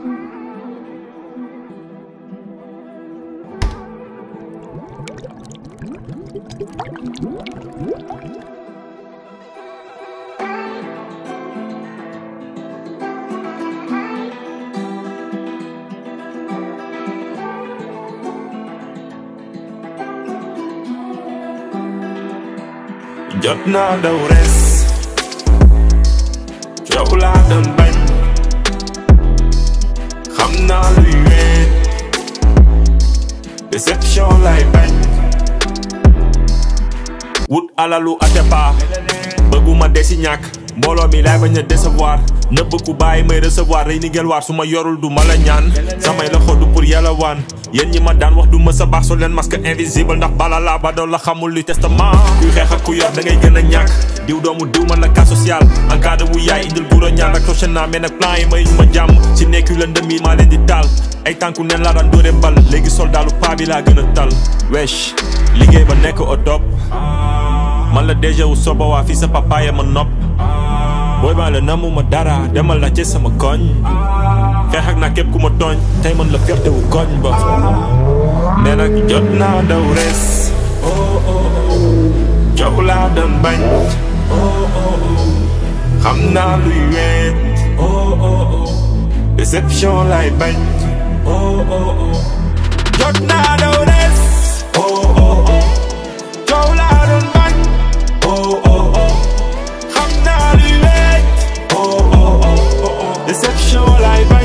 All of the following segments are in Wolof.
jot naa daw res coow laa doon bañ xam naa luy weet déception lay bañ wut alalu Atepa bëgguma desi ñàkk mbooloo mi laay bañ a décevoir nëbb ku bàyyi may recevoir rey ni ngel waar su ma yorul du ma la ñaan samay loxo du pour yàlla waan yéen ñi ma daan wax du ma sa baax so leen masque invisible ndax bala laa ba doon la xamul li testament kuy xeex ak ku yor da ngay gën a ñàkk diw doomu diw man la cas social en cas de wu yaay indil guro ñaan ak tochen naa mais nag plan yi may ñu ma jàmm ci nekku la ndëm yi maa leen di taal ay tànku neen laa daan dóore mbal léegi soldaalu paa bi laa gën a tal wesh liggéey ba nekk au top man la déjà wu soba waa fii sa papaaya ma nopp booy baa la namu ma dara demal la ci sama koñ xeex ak naa képp ku ma tooñ tey man la fierté wu koñ ba nee nag jot naa daw res coow laa doon bañ xam naa luy weet déception lay bañ jot naa daw res coow laa doon bañ xam naa luy weet déception lay bañ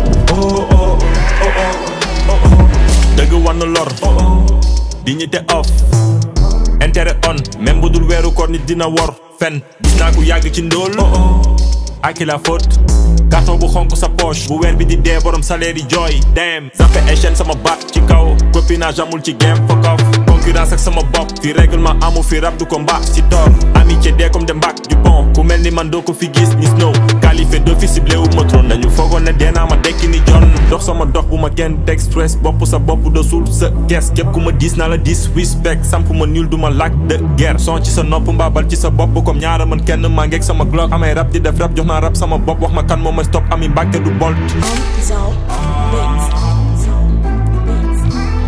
dëgg war na lor dignité off intérêt on même bu dul weeru koor nit dina wor fen gis naa ku yàgg ci ndóol aki la faute carton bu xonk sa poche bu weer bi di dee borom salaire yi jooy dem zappe échelle sama baat ci kaw copinage amul ci game fuck off concurrence ak sama bopp fi règlement amu fi rab du ko mbaa si tor amitié dee comme de mbaak du pont ku mel ni man doo ko fi gis ni snow qualifié d'office ciblé wu ma trône dañu foogoon ne dee naa ma dekki ni jon dox sama dox bu ma kenn teg stress bopp sa bopp de suul sa gees képp ku ma diis naa la dis respect samp ma nul du ma lac de guerre son ci sa nopp mbaabal ci sa bopp comme ñaara man kenn maa ngeeg sama glock amay rab di def rab jox naa rab sama bopp wax ma kan moo may stop ami mbàkke du bolt Zo Beats. Zo Beats.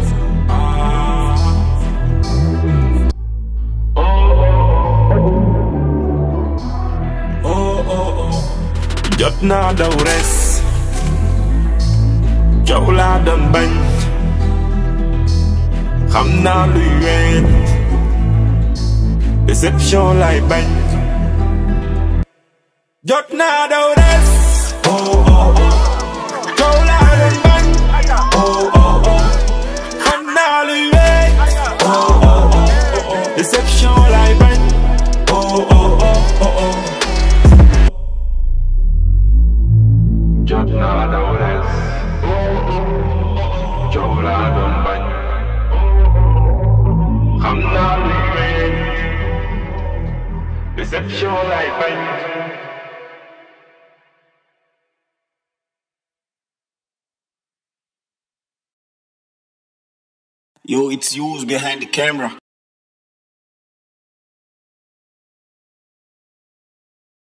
jot naa daw res coow laa doon bañ xam naa luy weet déception lay bañ jot naa daw res coow laa doon bañ xam naa luy weet déception lay bañ jot naa daw res coow laa doon bañ xam naa luy weet déception lay bañ Yo, it's you behind the camera.